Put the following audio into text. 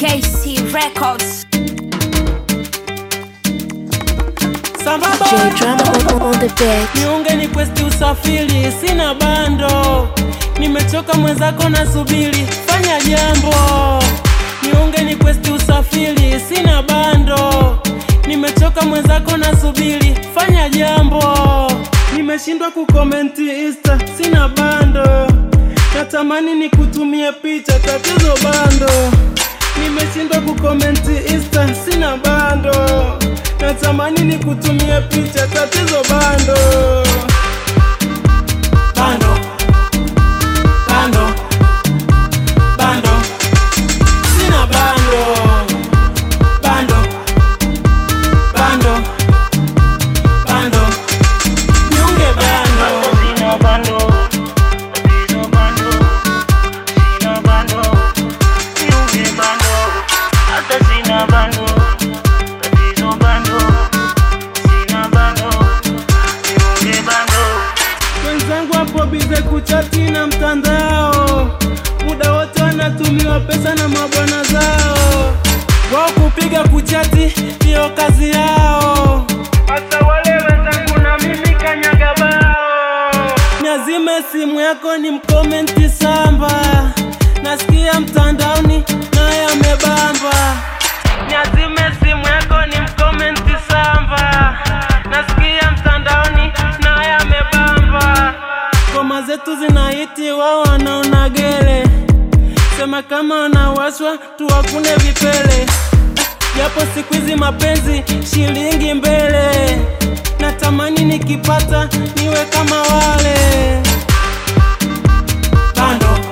KC Records. Sambamba J Drama on, on the beat. niunge ni kwesti usafiri, sina bando, nimechoka mwenzako nasubiri, fanya jambo. Niunge ni kwesti usafiri, sina bando, nimechoka mwenzako nasubiri, fanya jambo. Nimeshindwa kukomenti Insta, sina bando, natamani nikutumie picha, tatizo bando. Nimeshindwa kukomenti Insta, sina bando, natamani nikutumie picha, tatizo bando. Bando, bando, bando, sina bando, bando, bando, bando, niunge bando. Sina bando, tatizo bando, sina bando, niunge bando, hata sina bando, tatizo bando, sina bando, niunge bando. Wenzangu hapo bize kuchati na mtandao, muda wote wanatumiwa pesa na mabwana zao, wao kupiga kuchati ndiyo kazi yao. Hata wale wenzangu na mimi kanyaga bao, niazime simu yako ni mkomenti samba, nasikia mtandaoni naye amebamba. Niazime simu yako ni mkomenti samba, nasikia mtandaoni naye amebamba. Ngoma zetu zinahiti, wao wanaona gele, sema kama wanawashwa tuwakune vipele, japo siku hizi mapenzi shilingi mbele, natamani nikipata niwe kama wale bando